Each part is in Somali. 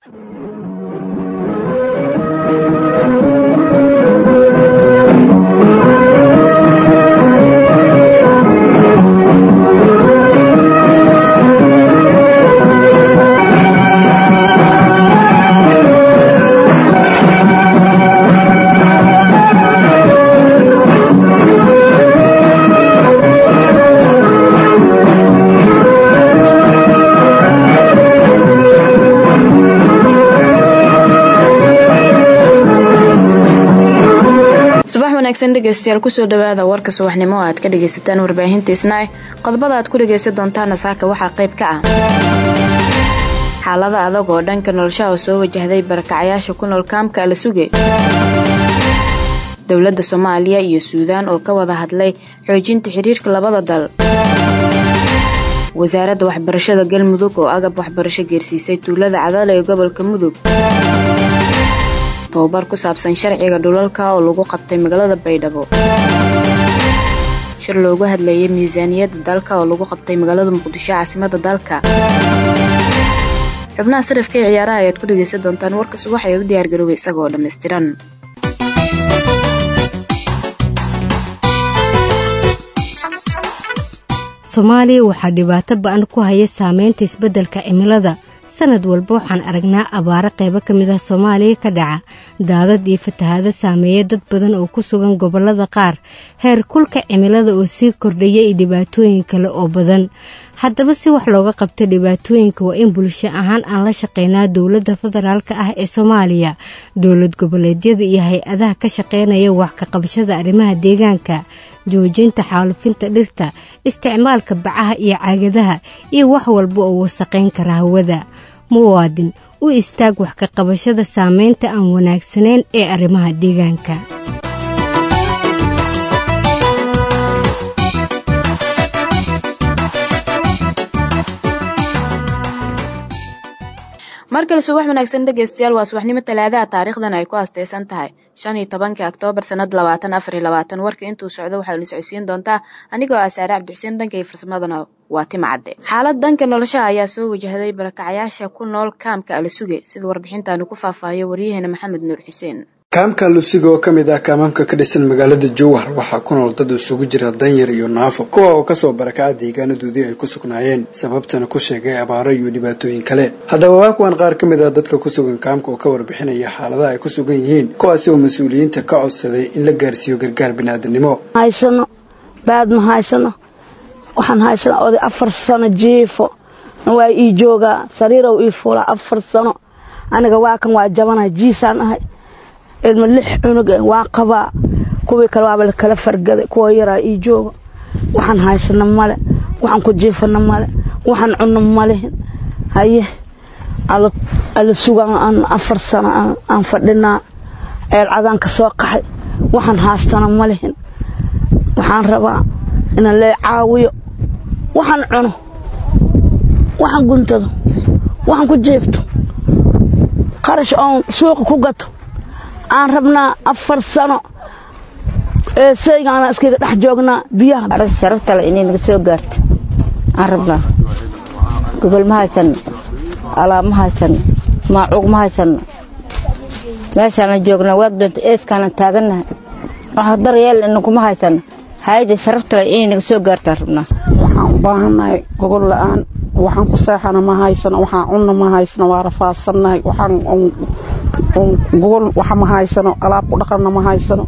dhegeystayaal kusoo dhawaada warka subaxnimo aad ka dhagaysataan warbaahinta isnaac qodobada aad ku dhagaysan doontaana saaka waxaa qayb ka ah xaalada adag oo dhanka noloshaha oo soo wajahday barakacayaasha ku nool kaamka ala suge dowladda soomaaliya iyo suudaan oo ka wada hadlay xoojinta xiriirka labada dal wasaaradda waxbarashada galmudug oo agab waxbarasho geersiisay tuulada cadale ee gobolka mudug tobabar ku saabsan sharciga dhulalka oo lagu qabtay magaalada baydhabo shir loogu hadlayay miisaaniyadda dalka oo lagu qabtay magaalada muqdisho caasimada dalka xubnaha sarifka ee ciyaaraha ayaad ku dhegaysan doontaan warka subax ee u diyaargaroobay isagoo dhammaystiran soomaaliya waxaa dhibaato ba-an ku haya saameynta isbeddelka cimilada sanad walba waxaan aragnaa abaaro qaybo ka mid ah soomaaliya ka dhaca daadad iyo fatahaado saameeya dad badan oo ku sugan gobollada qaar heer kulka cimilada oo sii kordhaya iyo dhibaatooyin kale oo badan haddaba si wax looga qabto dhibaatooyinka waa in bulsho ahaan aan la shaqeynaa dowladda federaalka ah ee soomaaliya dowlad goboleedyada iyo hay-adaha ka shaqeynaya wax ka qabashada arrimaha deegaanka joojinta xaalufinta dhirta isticmaalka bacaha iyo caagadaha iyo wax walba oo wasaqayn kara hawada muwaadin u istaag wax ka qabashada saameynta aan wanaagsanayn ee arrimaha deegaanka mar kale subax wanaagsan dhegeystayaal waa subaxnimo talaadaha taariikhdan ay ku asteysan tahay shan iyo tobanka oktoobar sanada labaatan afar iyo labaatan warka intuu socdo waxaa la socodsiin doontaa anigoo ah saare cabdixuseen dhanka iyo farsamadana waa tima cadde xaalad danka nolosha ayaa soo wajahday barakacayaasha ku nool kaamka alasuge sida warbixintaanu ku faahfaahiyo waryaheena maxamed nuur xuseen kaamka alusiga oo ka mid ah kaamaamka ka dhisan magaalada jowhar waxaa ku nool dad isugu jira danyar iyo naafo kuwa oo kasoo barakaca deegaanadoodii ay ku sugnaayeen sababtana ku sheegay abaaro iyo dhibaatooyin kale haddaba waa kuwan qaar ka mid ah dadka ku sugan kaamka oo ka warbixinaya xaaladaha ay ku sugan yihiin kuwaasi oo mas-uuliyiinta ka codsaday in la gaarsiiyo gargaar biniaadanimo haysano baad ma haysano waxaan haysana oday afar sano jiifo waa ii joogaa sariirow ii fuulaa afar sano aniga waa kan waa jabanahay jiisaan ahay ilma lix cunug waa qabaa kuwii kale waaba lakala fargaday kuwa yaraa ii jooga waxaan haysano male waxaan ku jiifano male waxaan cunno malihin haye ala sugaan afar sano aan fadhinaa ceelcadaan ka soo qaxay waxaan haastana malihin waxaan rabaa inaan lee caawiyo waxaan cuno waxaan guntado waxaan ku jiifto qarash oon suuqa ku gato aan rabnaa afar sano ee saygaana iskaga dhex joognaa biyaha sharabtale inay naga soo gaarto aan rabnaa gogol ma haysanno alaab ma haysanno maacuuq ma haysanno meeshaanan joognaa waad doonta eeskaanan taagannahay wax daryeel inaguma haysanno hayada sharabtale inay naga soo gaartaan rabnaa waxaan u baahannahay gogol la'aan waxaan ku seexana ma haysano waxaan cunna ma haysano waa rafaadsannahay waxaan gogol waxa ma haysano alaab ku dhaqanna ma haysano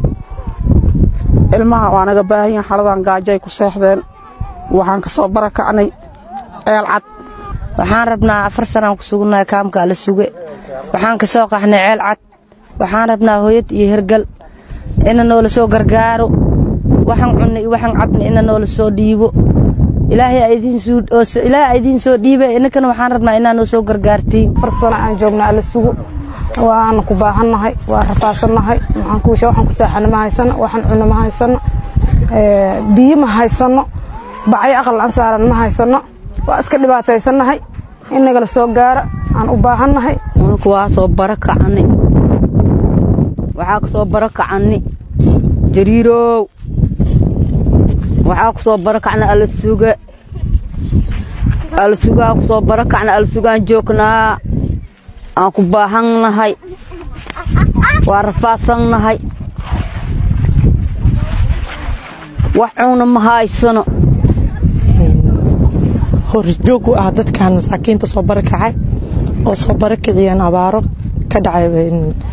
ilmaha waa naga baahanyahin xaladan gaajay ku seexdeen waxaan ka soo barakacnay ceel cad waxaan rabnaa afar sanaan ku sugannahay kaamka ala suge waxaan ka soo qaxnay ceel cad waxaan rabnaa hooyad iyo hergal ina noola soo gargaaro waxaan cunna iyo waxaan cabna ina noola soo dhiibo ilaahay idiin soo dhiibe inankana waxaan rabnaa inaa noo soo gargaartiin afar sano aan joogna ala sugo waana ku baahannahay waa rafaasannahay waxaan ku seexana ma haysano waxaan cunno ma haysano biyo ma haysano bacyo aqal aan saaran ma haysano waa iska dhibaataysannahay in nagala soo gaara aan u baahannahay unku waa soo baro kacanni waxaa ku soo baro kacanni jariirow waxaa ku soo baro kacna ala suga ala sugaa ku soo baro kacna ala sugaan joognaa aan ku baahannahay waa rafaadsannahay wax cuuna ma haysano horjoog u ah dadkan masaakiinta soo barakacay oo soo barakiciyeen abaaro ka dhacay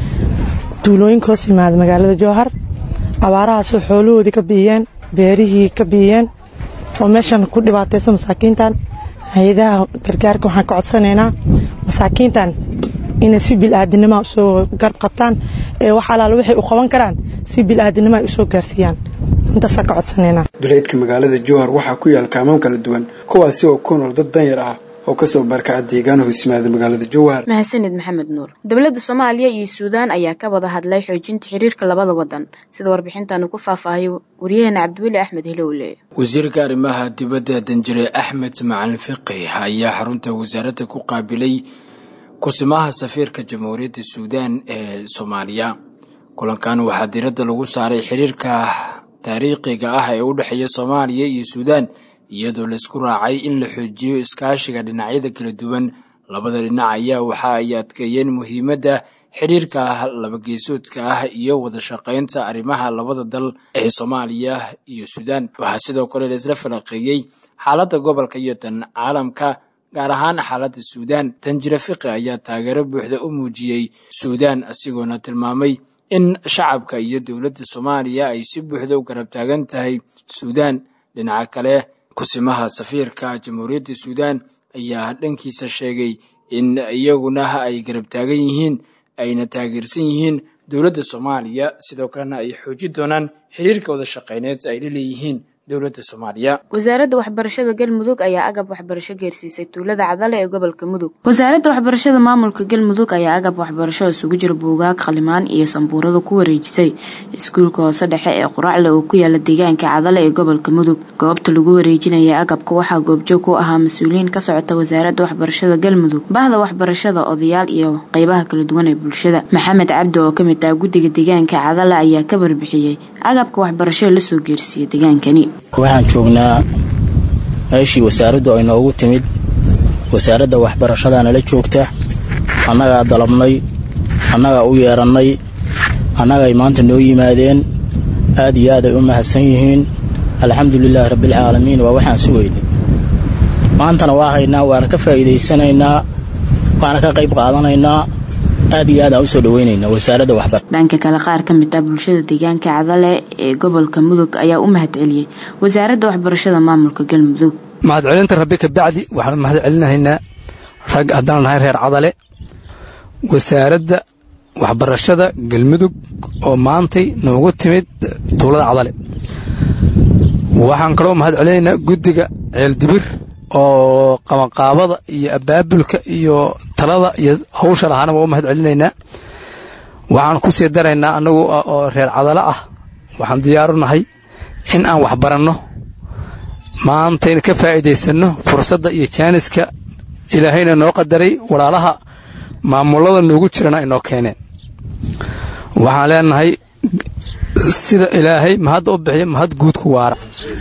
duulooyinka hoos yimaada magaalada jowhar abaarahaasoo xoolahoodii ka biiyeen beerihii ka biiyeen oo meeshan ku dhibaataysa masaakiintan hay-adaha gargaarka waxaan ka codsanaynaa masaakiintan inay si bil'aadinima usoo garb qabtaan ee wax alaala waxay u qaban karaan si bil'aadinima ay usoo gaarsiiyaan intaasaan ka codsanaynaa duleedka magaalada jowhar waxaa ku yaal kaamam kala duwan kuwaasi oo ku nool dad danyar ah oo kasoo barkaca deegaana hoos yimaada magaalada jowhar mahadsanid maxamed nuur dowladda soomaaliya iyo suudaan ayaa ka wada hadlay xoojinta xiriirka labada wadan sida warbixintan ku faahfaahayo wariyaheena cabdiweli axmed hilowle wasiirka arrimaha dibadda danjire axmed macalin fiqi ayaa xarunta wasaaradda ku qaabilay kusimaha safiirka jamhuuriyadda suudaan ee soomaaliya kulankan waxaa diiradda lagu saaray xiriirka taariikhiga ah ee u dhexeeya soomaaliya iyo suudaan iyadoo laisku raacay in la xoojiyo iskaashiga dhinacyada kala duwan labada dhinac ayaa waxa ay adkeeyeen muhiimadda xidhiirka labageesoodka ah iyo wada shaqaynta arrimaha labada dal ee soomaaliya iyo suudaan waxaa sidoo kale laisla falaqeeyey xaaladda gobolka iyo tan caalamka gaar ahaan xaaladda suudaan tanjire fiqi ayaa taageero buuxda u muujiyey suudaan asigoona tilmaamay in shacabka iyo dowladda soomaaliya ay si buuxda u garab taagan tahay suudaan dhinaca kale kusimaha safiirka jamhuuriyadda suudaan ayaa dhankiisa sheegay in iyaguna ay garab taagan yihiin ayna taageersan yihiin dowladda soomaaliya sidoo kalena ay xoojin doonaan xiriirka wada shaqayneed ay la leeyihiin dowladda soomaaliya wasaaradda waxbarashada galmudug ayaa agab waxbarasho geersiisay tuulada cadale ee gobolka mudug wasaaradda waxbarashada maamulka galmudug ayaa agab waxbarasho isugu jira buugaag khalimaan iyo sambuurada ku wareejisay iskuulka hoose dhexe ee quracle oo ku yaala deegaanka cadale ee gobolka mudug goobta lagu wareejinaya agabka waxaa goobjoog ku ahaa mas-uuliyiin ka socota wasaaradda waxbarashada galmudug bahda waxbarashada odayaal iyo qeybaha kala duwan ee bulshada maxamed cabdi oo kamid ah guddiga deegaanka cadale ayaa ka warbixiyey agabka waxbarasho lasoo geersiiyey deegaankani waxaan joognaa meeshii wasaaraddu ay noogu timid wasaaradda waxbarashada nala joogta annagaa dalabnay annagaa u yeerannay annagay maanta noo yimaadeen aad iyo aad ay u mahadsan yihiin alxamdulilaahi rabbialcaalamiin waa waxaan sugaynay maantana waa haynaa waana ka faa'iidaysanaynaa waana ka qayb qaadanaynaa aad iyo aad aan usoo dhaweynaynaa wasaaradda waxbar dhanka kale qaar ka mid ah bulshada deegaanka cadale ee gobolka mudug ayaa u mahad celiyey wasaaradda waxbarashada maamulka galmudug mahadcelinta rabbi kabacdi waxaan mahad celinahaynaa rag haddaan nahay reer cadale wasaaradda waxbarashada galmudug oo maantay noogu timid tuulada cadale waxaan kaloo mahad celinaynaa guddiga ceeldibir oo qabanqaabada iyo abaabulka iyo talada iyo hawsha lahaana waa u mahad celinaynaa waxaan ku sii daraynaa annagu oo reer cadalo ah waxaan diyaaru nahay in aan wax baranno maantayna ka faa'iidaysanno fursadda iyo jaaniska ilaahayna noo qadaray walaalaha maamulada noogu jirana ay noo keeneen waxaan leenahay sida ilaahay mahadda u bixiya mahad guudku waara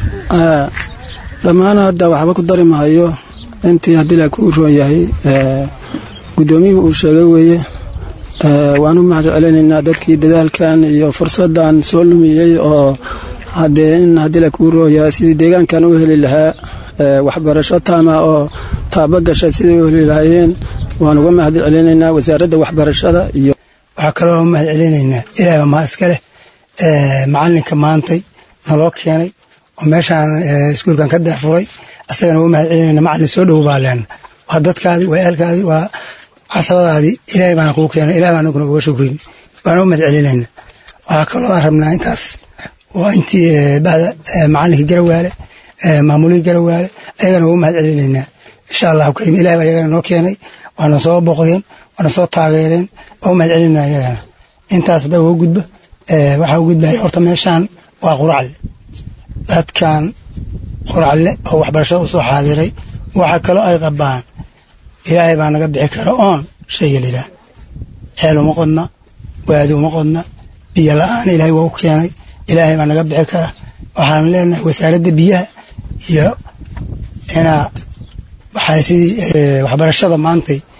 dhammaan hadda waxba ku dari mahayo intii haddii la kuu roon yahay guddoomiyuhu uu sheegay weeye waan u mahad celinaynaa dadkii dadaalkan iyo fursaddan soo lumiyey oo haddee in haddii la kuu roon yahay sidii deegaankan u heli lahaa waxbarasho taama oo taaba gasha sidai u heli lahaayeen waan uga mahad celinaynaa wasaaradda waxbarashada iyo waxaa kaloo mahad celinaynaa ilaahba maa iska leh macalinka maantay naloo keenay oo meeshaan iskuulkan ka deex furay asagana uga mahad celinayna macalin soo dhow baa leena waa dadkaadii waa ehelkaadii waa casabadaadii ilaahay baana kuu keenay ilahay baan anaguna uga shukrin baana u mahad celinayna waxaa kaloo aan rabnaa intaas waa intii bahda macalinkii garawaale maamulihii garawaale ayagana uga mahad celinaynaa insha allahu kariim ilahay baa iyagana noo keenay waana soo boqdeen waana soo taageereen waa u mahad celinaa iyagana intaas hadda uga gudba waxaa u gudbaya horta meeshaan waa quracle dadkan quracle oo waxbarashada u soo xaadiray waxa kaloo ay qabaan ilaahay baa naga bixi kara oon shayga layidhaah ceel uma qodna waadi uma qodna biyo la-aan ilaahay waa u keenay ilaahay baa naga bixi kara waxaan leenahay wasaaradda biyaha iyo inaa waxaa sidii waxbarashada maantay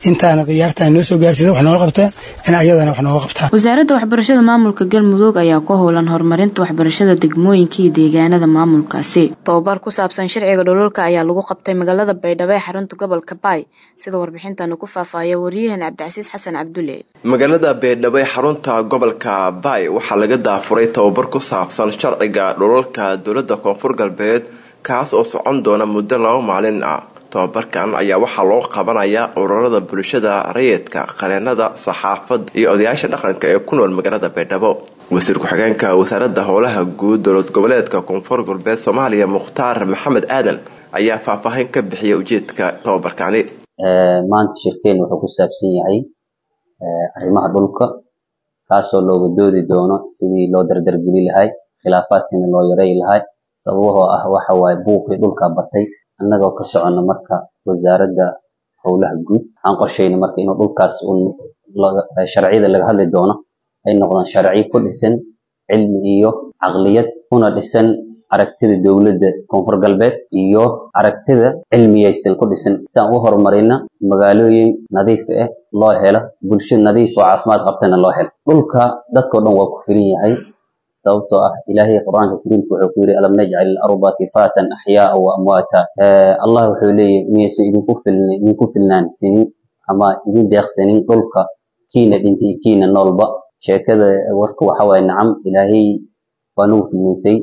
intaana khiyaartaan noo soo gaarsiisa wax nooga qabtaan in ayadana wax nooga qabtaan wasaaradda waxbarashada maamulka galmudug ayaa ku howlan horumarinta waxbarashada degmooyinka iyo deegaanada maamulkaasi tobabar ku saabsan sharciga dhululka ayaa lagu qabtay magaalada baydhabo ee xarunta gobolka baay sida warbixintanu ku faahfaahaya waryahan cabdicasiis xasan cabdulle magaalada baydhabo ee xarunta gobolka baay waxaa laga daafuray tobabar ku saabsan sharciga dhulalka dowladda koonfur galbeed kaas oo socon doona muddo laba maalin ah tobabarkan ayaa waxaa loo qabanayaa ururada bulshada rayidka qareenada saxaafadda iyo odayaasha dhaqanka ee ku nool magaalada baydhabo wasiir ku-xigeenka wasaaradda howlaha guud dowlad goboleedka koonfur galbeed soomaaliya mukhtaar maxamed aadan ayaa faahfaahin ka bixiyay ujeedka tobabarkani maanta shirkeen wuxuu ku saabsan yahay arrimaha dhulka kaasoo looga doodi doono sidii loo dardargeli lahay khilaafaadkiina loo yaray lahay sababahoo ah waxa waaye buuqii dhulka batay annagoo ka socono marka wasaaradda howlaha guud waxaan qorshayna marka inuu dhulkaas sharciyada laga hadli doono ay noqdaan sharci ku dhisan cilmi iyo caqliyad kuna dhisan aragtida dowladda koonfur galbeed iyo aragtida cilmiyaysan ku dhisan si aan u horumarina magaalooyin nadiif ah loo helo bulsho nadiif oo caafimaad qabtana loo helo dhulka dadkao dhan waa ku filan yahay sababtoo ah ilaahay qur-aanka kariimka wuxuu ku yidhi alam najcal ilarda kifaatan axyaaa wa amwaata allah wuxuu leeyahy miyaysan idinku filn idinku filnaansanin ama idin deeqsanin dhulka kiina dhintay kiina noolba sheekada warka waxa waaye nacam ilaahay waa nagu filnaysay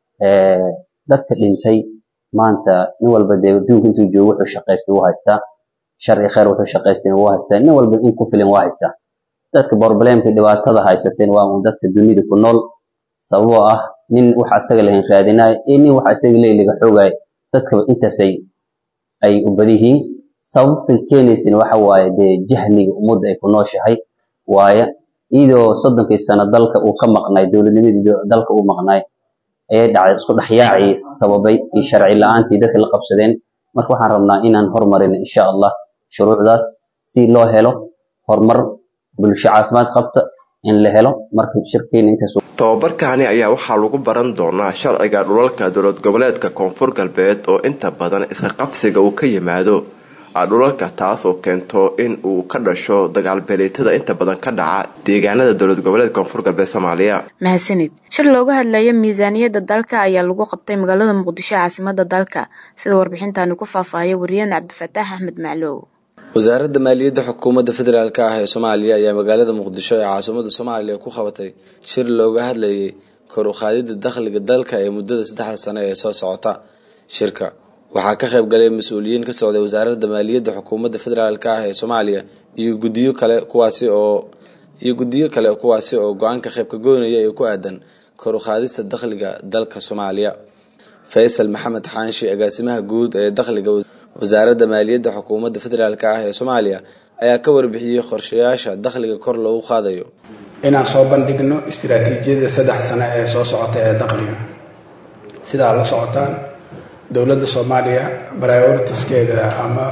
dadka dhintay maanta nin walba dee adduunka intuu joogo wuxuu shaqaystay wuu haystaa sharci khayr wuxuu shaqaystayna wuu haystaa nin walba in ku filan waa haystaa dadka problemka dhibaatada haysateen waa un dadka dunida ku nool sababoo ah nin wax asaga lahayn raadinayo iyo nin wax asaga leey laga xoogayo dadkaba intaasay ay u badiyihiin sababta keenaysana waxa waaye dee jahliga ummadda ay ku nooshahay waaye iyadoo soddonkii sano dalka uu ka maqnaay dowladnimadii dalka uu maqnaay ayay dhacday isku dhexyaacii sababay iyo sharci la-aantii dadka la qabsadeen marka waxaan rabnaa inaan hormarino insha allah shuruucdaas si loo helo horumar bulsho caafimaad qabta in la helo marka shirkeena intaas tobabarkani ayaa waxaa lagu baran doonaa sharciga dhulalka dowlad goboleedka koonfur galbeed oo inta badan iska qabsiga uu ka yimaado dhulalka taas oo keento in uu ka dhasho dagaalbeeleetada inta badan ka dhaca deegaanada dowlad goboleedka koonfur galbeed soomaaliya mahadsanid shir looga hadlaya miisaaniyadda dalka ayaa lagu qabtay magaalada muqdisho caasimada dalka sida warbixintaani ku faahfaahaya wariyeen cabdifataax axmed maclow wasaaradda maaliyadda xukuumadda federaalk ah ee soomaaliya ayaa magaalada muqdisho ee caasimada soomaaliya ku qabatay shir looga hadlayay kor u qaadidda dakhliga dalka ee muddada saddexda sano ee soo socota shirka waxaa ka qayb galay mas-uuliyiin ka socday wasaaradda maaliyadda xukuumadda federaalk ah ee soomaaliya iyo gudiyo kale kuwaasi oo iyo guddiyo kale kuwaasi oo go-aanka qaybka goynaya ee ku aadan kor u qaadista dakhliga dalka soomaaliya faysal maxamed xaanshi agaasimaha guud ee dakhliga wasaaradda maaliyadda xukuumadda federaalk ah ee soomaaliya ayaa ka warbixiyey qorshayaasha dakhliga kor loogu qaadayo inaan soo bandhigno istiraatiijiyada saddex sano ee soo socota ee dakhliga sidaa la socotaan dowladda soomaaliya prioritiskeeda ama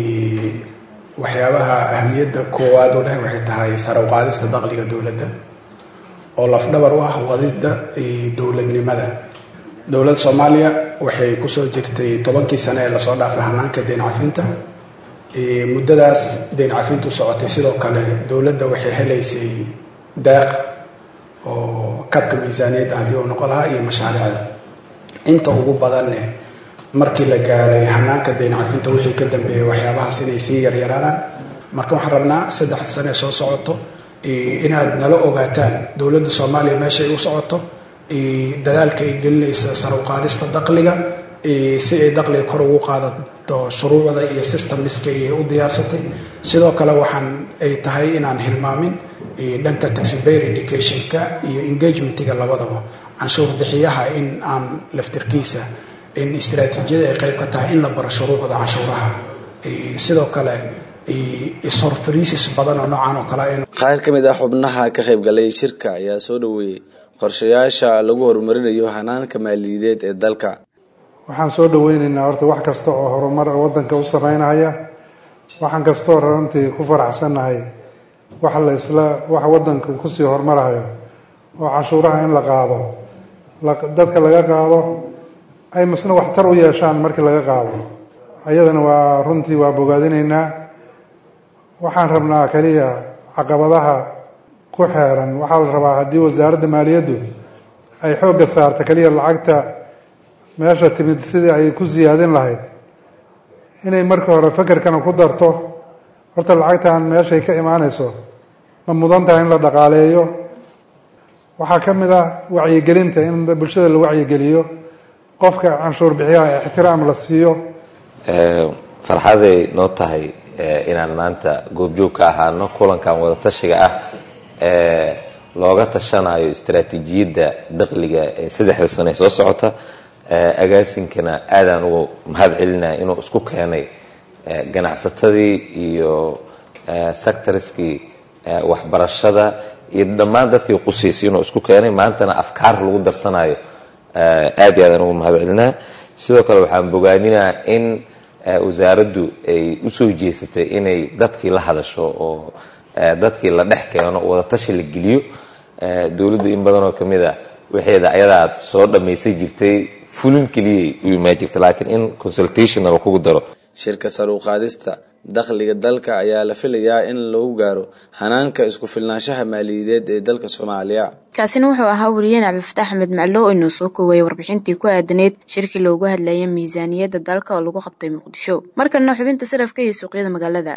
waxyaabaha ahamiyadda koowaad u leh waxay tahay sare u qaadista dakhliga dowladda oo lafdhabar u ah wadidda dowladnimada dowladda soomaaliya waxay kusoo jirtay tobankii sane ee lasoo dhaafay hanaanka deyn cafinta muddadaas deyn cafintu socotay sidoo kale dowladda waxay helaysay daaq oo kabka miisaaniyadda haddii uu noqon lahaa iyo mashaariicda inta ugu badanne markii la gaaray hanaanka deyn cafinta wixii ka dambeeyey waxyaabahaas inay sii yaryaraanaan marka waxaan rabnaa saddexda sane ee soo socoto inaad nala ogaataan dowladda soomaaliya meeshay u socoto dadaalka ay gelinaysa sare u qaadista dakhliga si ay dakhliga kor ugu qaadato shuruucda iyo systemniska ay u diyaarsatay sidoo kale waxaan ay tahay inaan hilmaamin dhanka taxibayr educationka iyo engagementiga labadaba canshuur bixiyaha in aan laftirkiisa in istaraatiijiyada ay qayb ka tahay in la baro shuruucda canshuuraha sidoo kale ishorfariisis badan oo noocan oo kale qaar ka mid ah xubnaha ka qaybgalay shirka ayaa soo dhaweeyey qorshayaasha lagu horumarinayo hanaanka maaliyadeed ee dalka waxaan soo dhaweynaynaa horta wax kasta oo horumar wadanka u sameynaya waxaan kastoo runtii ku faraxsannahay wax la isla wax wadanka kusii horumarayo oo cashuuraha in la qaado dadka laga qaado ay masna waxtar u yeeshaan markii laga qaado ayadana waa runtii waa bogaadinaynaa waxaan rabnaa keliya caqabadaha ku xeeran waxaa la rabaa haddii wasaaradda maaliyaddu ay xoogga saarta keliya lacagta meesha timid sidii ay ku siyaadin lahayd inay marka hore fekerkana ku darto horta lacagtan meeshay ka imaanayso ma mudan tahay in la dhaqaaleeyo waxaa ka mid ah wacyigelinta in bulshada la wacyigeliyo qofka canshuur bixiyaha ixtiraam la siiyo farxaday noo tahay inaan maanta goobjoog ka ahaano kulankan wadatashiga ah ee looga tashanayo istaraatiijiyadda daqliga ee saddexda sane soo socota agaasinkana aadaan ugu mahad celinaya inuu isku keenay ganacsatadii iyo sectorskii waxbarashada iyo dhammaan dadkii qusiisay inuu isku keenay maantana afkaar lagu darsanayo aad iyo aadaan ugu mahad celinaya sidoo kale waxaan bogaaninayaa in wasaaraddu ay usoo jeesatay inay dadkii la hadasho oo dadkii la dhex keeno wadatashi la geliyo dowladdu in badanoo ka mid a waxeeda ayadaa soo dhammaysan jirtay fulin keliyay u imaan jirta laakiin in consultation la kugu daro shirka sar u qaadista dakhliga dalka ayaa la filayaa in lagu gaaro hanaanka isku filnaanshaha maaliyadeed ee dalka soomaaliya kaasina wuxuu ahaa wariyeen cabdifataax axmed maclo oo inuu soo koweeyey warbixintii ku aadaneyd shirkii loogu hadlayay miisaaniyadda dalka oo lagu qabtay muqdisho markalena xubinta sarafka iyo suuqyada magaalada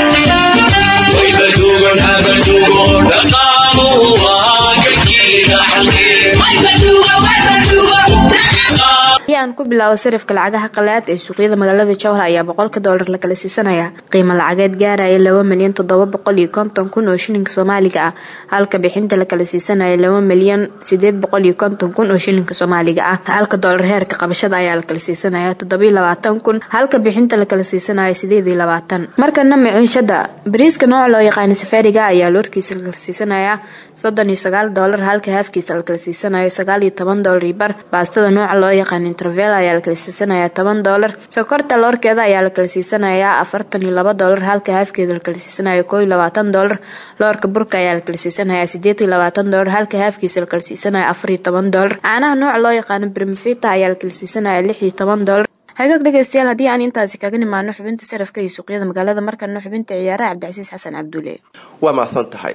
aan ku bilaabo sarifka lacagaha qalaad ee suuqyada magaalada jowhar ayaa boqolka doolar la kala siisanaya qiimo lacageed gaaraya laba milyan toddoba boqol iyo konton kun oo shilinka soomaaliga ah halka bixinta la kala siisanaya laba milyan sideed boqol iyo konton kun oo shilinka soomaaliga ah halka doolar heerka qabashada ayaa la kala siisanaya toddobiyo labaatan kun halka bixinta la kala siisanaya sideed iyo labaatan markana maciishada bariiska nooca loo yaqaana safaariga ayaa loorkiisa la kala siisanaya soddon iyo sagaal doolar halka haafkiisa la kala siisanaya sagaal iyo toban doolar iyo bar baastada nooca loo yaqaana intervel ayaa la kala siisanayaa toban doolar sokorta loorkeeda ayaa la kala siisanayaa afartan iyo laba doolar halka haafkeeda la kala siisanaya koo iyo labaatan doolar loorka burka ayaa la kala siisanayaa sideed iyo labaatan doolar halka haafkiisa la kala siisanaya afar iyo toban doolar caanaha nooca loo yaqaano brimfita ayaa la kala siisanaya lix iyo toban doolar hagaag dhegeystayaal haddii aan intaasi kaga nimaano xubinta sarafka iyo suuqyada magaalada markana xubinta ciyaaraha cabdicasiis xasan cabdulle waa mahadsan tahay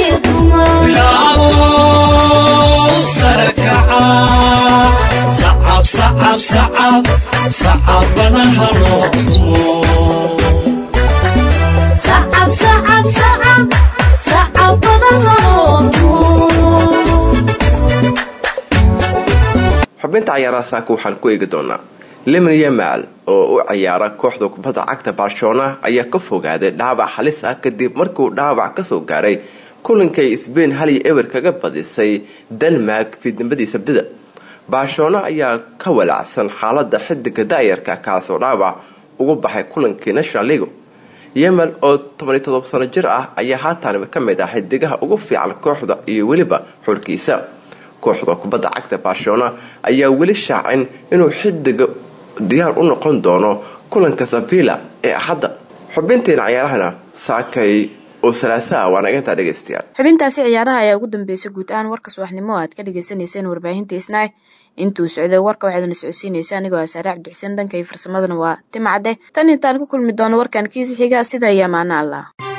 xubinta cayaaraha saaka waxaan ku eegi doonaa liman yamal oo u ciyaara kooxda kubadda cagta barcelona ayaa ka fogaaday dhaawac halis ah kadib markiuu dhaawac kasoo gaaray kulankay sbain hal iyo eber kaga badisay denmark fiidnimadii sabdida barcelona ayaa ka walacsan xaalada xidiga daayarka kaasoo dhaawac ugu baxay kulankii national league yemal oo tobaniyo todoba sano jir ah ayaa haatan ka mid ah xidigaha ugu fiican kooxda iyo weliba xulkiisa kooxda kubadda cagta barcelona ayaa weli shaacin inuu xidiga diyaar u noqon doono kulanka savilla ee axadda xubinteena cayaarahana saakay oo salaasaa waa nagantaa dhegaystayaal xubintaasi ciyaaraha ayaa ugu dambeysay guud ahaan warka subaxnimo aad ka dhagaysanayseen warbaahinta isnaay intuu socday warka waxaadna socodsiinaysa anigoo asaare cabdixuseen dhanka iyo farsamadana waa timcadde tan intaan ku kulmi doono warkan kiisi xiga sida iyo amaano allah